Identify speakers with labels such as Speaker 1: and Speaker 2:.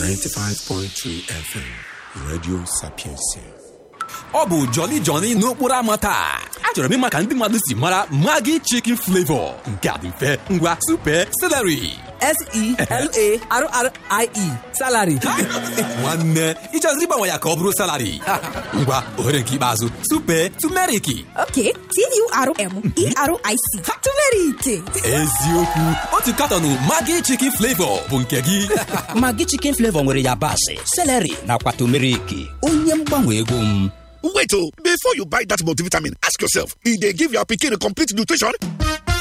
Speaker 1: 95.3 FM, Radio Sapiencia.
Speaker 2: ọ bụ Jolly Johnny n'okporo ámá taa achọrọ m ịma ka ndị mmadụ si mara Maggi chicken flavor nke a dị mfe ngwa super celery
Speaker 3: S-E-L-A-R-R-I-E salary
Speaker 2: nwanne ịchọziri ịgbanwe ya ka ọ bụrụ salary ngwa ohere nke ikpeazụ super tumeriki
Speaker 4: Ok, T-U-R-M-E-R-I-C. Turmeric.
Speaker 2: eziokwu otu katọnụ Maggi chicken flavor bụ nke gị
Speaker 5: Maggi chicken flavor nwere yabasị seleri nakwa tumeriki onye mgbanwe ego m
Speaker 6: Wait, oh, before you buy that multivitamin, ask yourself if they give your pikin complete nutrition.